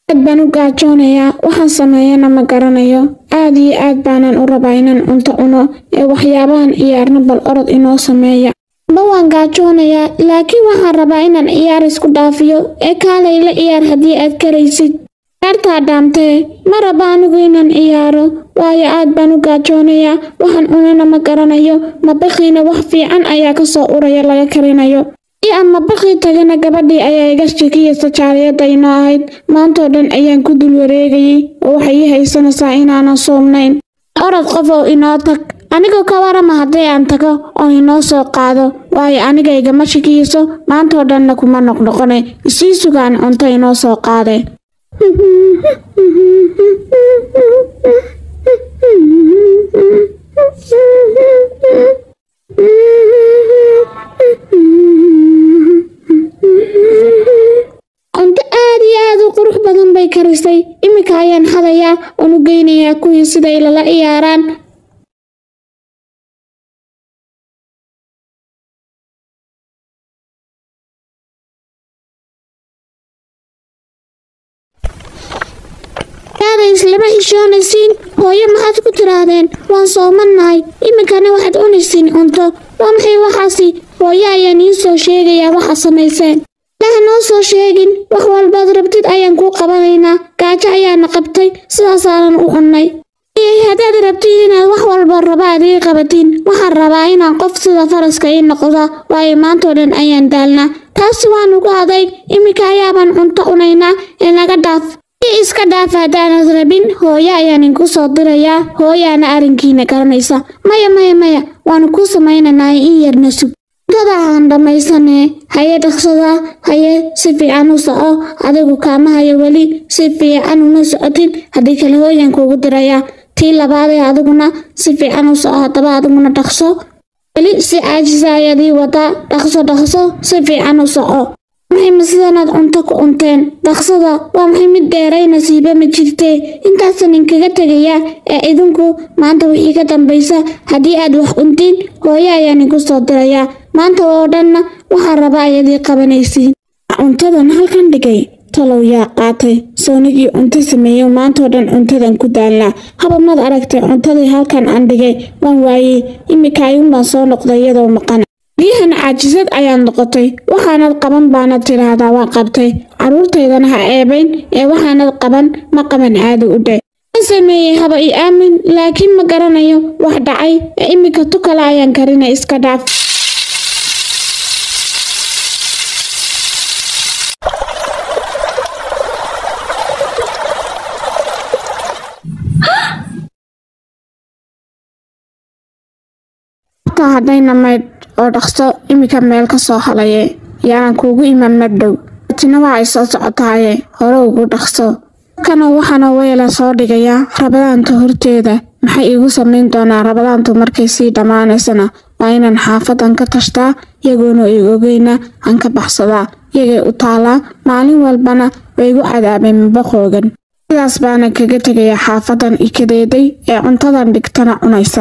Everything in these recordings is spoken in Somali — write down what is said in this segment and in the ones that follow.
aad baan u gaajoonayaa waxaan sameeyana ma garanayo aad iyo aad baanan u rabaa inaan cunto cuno ee waxyaabahan ciyaarna bal orod inoo sameeya ba waan gaajoonayaa laakiin waxaan rabaa inaan ciyaar isku dhaafiyo ee kaalay la ciyaar haddii aad karaysid ciyaartaa dhaamtee ma raba anigu inaan ciyaaro waayo aad baan u gaajoonayaa waxaan cunana ma garanayo mabaqiina wax fiican ayaa ka soo uraya laga karinayo si aan mabaqii tagana gabadhii ayaa iga shekiyeysa jaaliyadda inoo ahayd maantoo dhan ayaan ku dul wareegayey oo waxay ii haysanaysaa inaanan soomnayn orod qof oo inoo tag anigoo ka warama haddii aan tago oo inoo soo qaado waayo aniga igama shekiyeyso maantoo dhanna kuma noqnoqone isii sugaan cunto inoo soo qaade cunto aad iyo aad u qurux badan bay karisay iminka ayaan hadayaa oon u geynayaa kuwii siday lala ciyaaraan aada islama xishoonaysiin hooyo maxaad ku tiraahdeen waan soomannahay iminkana waxaad cunaysiin cunto waa maxay waxaasi hooyo ayaan ii soo sheegayaa waxa samayseen ilaah noo soo sheegin wax walbaad rabtid ayaan kuu qabanaynaa gaajo ayaana qabtay sidaasaanan u cunnay haddaad rabtid inaad wax walba rabaad ii qabatiin waxaan rabaa inaan qof sida faraska ii noqda waayo maantoo dhan ayaan daalnaa taasi waan ugu adayg iminka ayaabaan cunto cunaynaa ee naga dhaaf i iska dhaaf haddaanad rabin hooyo ayaan inku soo dirayaa hooyaana arrinkiina garanaysa maya maya maya waanu kuu samaynaynaa in yarna sug cuntada aan dhammaysanee haye dhaqsada haye si fiican u soco adigu kaama hayo weli si fiican uma socotin haddii kale hooyaan kuugu dirayaa tii labaadee adiguna si fiican u soco haddaba adiguna dhaqso weli si caajisa ayaad ii wadaa dhaqso dhaqso si fiican u soco maxay ma sidanaad cunto ku cunteen dhaqsada waa maxay mid dheeray nasiiba ma jirtee intaasan inkaga tegayaa ee idinku maanta wixii ka dambaysa haddii aad wax cuntiin hooyo ayaan inku soo dirayaa maanta oo dhanna waxaan rabaa ayaad ii qabanaysiin cuntadan halkan dhigay talow yaa qaatay soonigii cunto sameeyo maantoo dhan cuntadan ku daalnaa haba mad aragtay cuntadii halkan aan dhigay waan waayey iminka ayuunbaan soo noqday iyadoo maqan biyahan caajisad ayaad noqotay waxaanad qaban baanad tidhaahdaa waa qabtay carruurtaydana ha eebayn ee waxaanad qaban ma qaban caadi u dhe waan sameeyey haba ii aamin laakiin ma garanayo wax dhacay ee iminka tu kale ayaan karina iska dhaaf haddayna maydh oo dhaqso iminka meel ka soo halaye yaanan kuugu iman madhow tina waa ay soo socotaaye hore ugu dhaqso kana waxaana weela soo dhigayaa rabadaanta horteeda maxay iigu samayn doonaa rabadaantu markay sii dhammaanaysana waa inaan xaafadan ka tashtaa iyagoona ig ogeyna aan ka baxsadaa iyagay u taalaa maalin walbana way igu cadaabeen mabaqoogan sidaas baana kaga tegayaa xaafadan ikadeeday ee cuntadan dhigtana cunaysa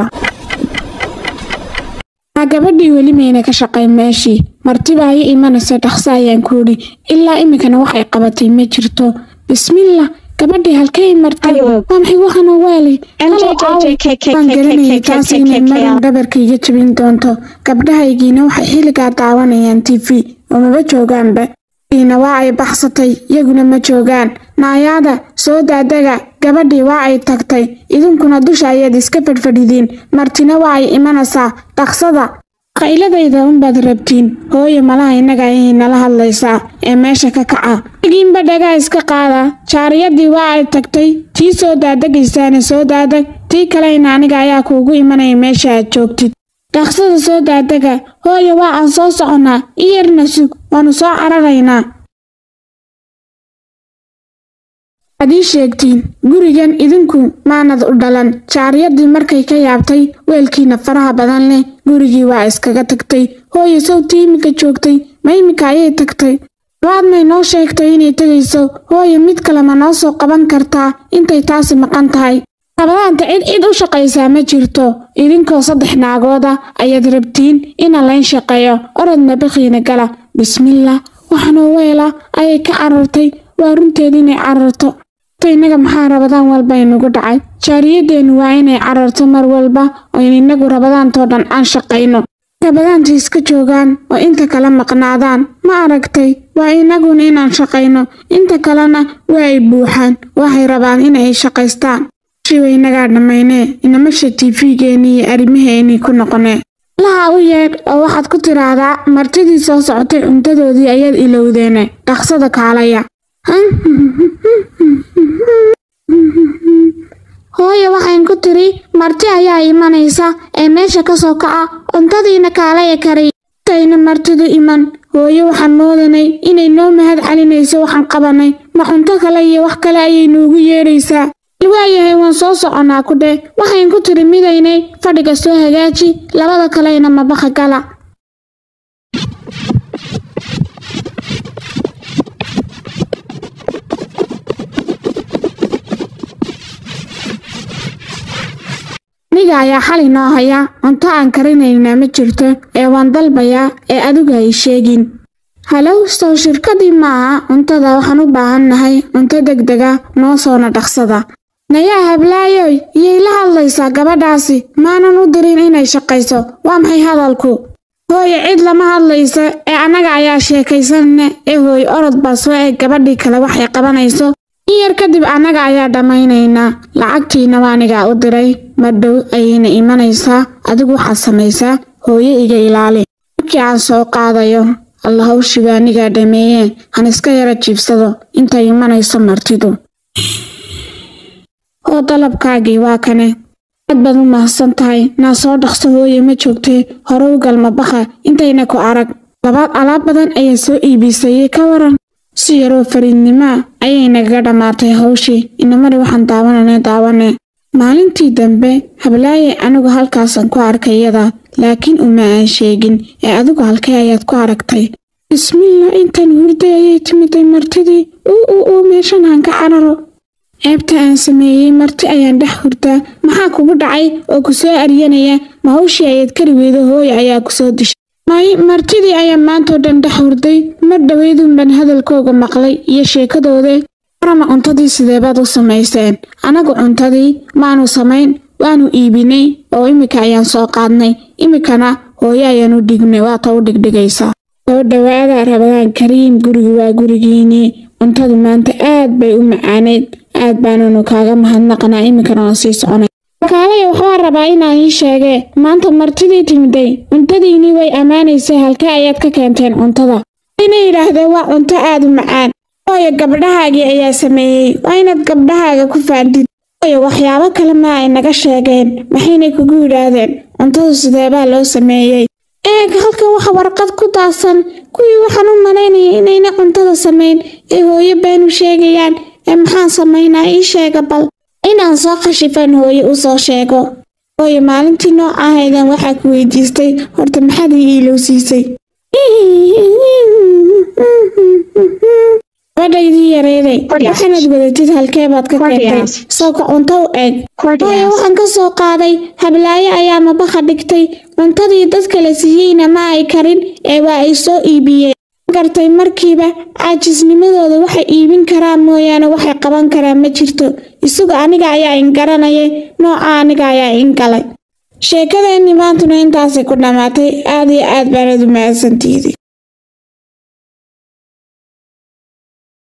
gabadhii weli mayna ka shaqayn meeshii martibaa i imanaysa dhaqso ayaan ku idhi ilaa iminkana waxay qabatay ma jirto bismillah gabadhii halkay martay waa maxay waxana weelay waan garanayay taas inay marin dhabarka iga jabin doonto gabdhahaygiina waxay xilligaa daawanayaan t v oo maba joogaanba iina waa ay baxsatay iyaguna ma joogaan naayaada soo daadaga gabadhii waa ay tagtay idinkuna dusha ayaad iska fadhfadhidiin martina waa ay imanaysaa dhaqsada qayladayda unbaad rabtiin hooyo malaha innaga ayay nala hadlaysaa ee meesha ka kaca giinba dhagaa iska qaada jaariyadii waa ay tagtay tii soo daadegaysaana soo daadag tii kalena aniga ayaa kuugu imanaya meesha aad joogtid dhaqsada soo daadega hooyo waa aan soo soconnaa iyarna sug waannu soo cararaynaa waad ii sheegtiin gurigan idinku maanad u dhalan jaariyadii markay ka yaabtay weelkiina faraha badan leh gurigii waa iskaga tagtay hooyo sawtii iminka joogtay ma iminka ayay tagtay labaadmay noo sheegtay inay tegayso hooyo mid kale ma noo soo qaban kartaa intay taasi maqan tahay rabadaanta cid cid u shaqaysaa ma jirto idinkoo saddex naagooda ayaad rabtiin ina layn shaqeeyo orodna baqiina gala bismillah waxanoo weela ayay ka carartay waa runteeda inay cararto ta innaga maxaa rabadaan walba inugu dhacay jaariyadeennu waa inay cararto mar walba oo in innagu rabadaantoo dhan aan shaqayno rabadaanta iska joogaan oo inta kale maqnaadaan ma aragtay waa innaguna inaan shaqayno inta kalena waa ay buuxaan waxay rabaan inay shaqaystaan shiwa innagaa dhammaynee inamasha tiifigeennii iyo arrimaheennii ku noqonee laha u yeedh oo waxaad ku tidhaahdaa martidii soo socotay cuntadoodii ayaad ilowdeene dhaqsada kaalaya hooyo waxayn ku tiri marti ayaa imanaysa ee meesha ka soo kaca cuntadiina kaalaya kariy intayna martidu iman hooyo waxaan moodanay inay noo mahad celinayso waxaan qabanay ma cunto kale iyo wax kale ayay noogu yeedhaysaa waayahay waan soo soconnaa ku dheh waxayn ku tiri midaynay fadhiga soo hagaaji labada kalena mabaqa gala aniga ayaa xali noo haya cunto aan karinaynaa ma jirto ee waan dalbayaa ee adigu ay sheegin halow sow shirkadii maaha cuntada waxaan u baahannahay cunto degdega noo soona dhaqsada nayaa hablaayoy iyay la hadlaysaa gabadhaasi maanan u dirin inay shaqayso waa maxay hadalku hooye cid lama hadlaysa ee annaga ayaa sheekaysanne ee hooye orod baa soo eeg gabadhii kale waxay qabanayso in yar kadib annaga ayaa dhammaynaynaa lacagtiina waanigaa u diray madhow ayayna imanaysaa adigu waxaad samaysaa hooye iga ilaali markii aan soo qaadayo alla hawshiga anigaa dhameeyee han iska yara jiibsado intay imanayso martidu oo dalabkaagii waa kane aad baad u mahadsan tahay naa soo dhaqso hooye ma joogtee hore u galma baqa intayna ku arag labaad alaab badan ayaa soo iibisayey ka waran si yaroo fariidnimaa ayay nagaga dhammaatay hawshii inamari waxaan daawanane daawane maalintii dambe hablaaye anigu halkaasan ku arkay iyada laakiin uma aan sheegin ee adigu halkee ayaad ku aragtay bismillah intan hurday ayay timiday martidii uu uu uu meeshan aan ka cararo ceebta aan sameeyey marti ayaan dhex hurdaa maxaa kugu dhacay oo ku soo aryanaya ma hawshii ayaad kari weydo hooye ayaa ku soo dishay may martidii ayaa maantoo dhan dhex hurday mar dhoweydun baan hadalkooga maqlay iyo sheekadooda warama cuntadii sideebaad u samayseen anagu cuntadii maanu samayn waanu iibinay oo iminka ayaan soo qaadnay iminkana hooyo ayaan u dhignay waata u dhigdhigaysaa soo dhowaada rabadaan kariim gurigu waa gurigiinii cuntadu maanta aad bay u macaaneyd aad baananu kaaga mahadnaqnaa iminkana waan sii soconay wakaalaya waxbaa rabaa inaan ii sheegee maanta martidii timiday cuntadiinii way ammaanaysay halkee ayaad ka keenteen cuntada ina yidhaahdeen waa cunto aad u macaan hooyo gabdhahaagii ayaa sameeyey waa inaad gabdhahaaga ku faandid hooyo waxyaabo kale ma ay naga sheegeen maxaynay kugu yidhaahdeen cuntadu sideebaa loo sameeyey eeg halkan waxa warqad ku daadsan kuwii waxaan u malaynayay inayna cuntada samayn ee hooyo baanu sheegayaan ee maxaan samaynaa ii sheega bal inaan soo khashifan hooye u soo sheego hooye maalintii nooca ahaydan waxaa ku weydiistay horta maxaad ii iilowsiisay gabadhaydii yareeday waxaanad wadatid halkee baad ka keentay sooka cunto u eeg hooye waxaan ka soo qaaday hablaayo ayaa mabaqa dhigtay cuntadii dadka la siiyeyna ma ay karin ee waa ay soo iibiyeen gartay markiiba caajisnimadooda waxay iibin karaan mooyaane waxay qaban karaan ma jirto isagu aniga ayaa in garanayay nooca aniga ayaa in galay sheekadeenni maantuna intaasay ku dhammaatay aad iyo aad baanad u mahadsantiidi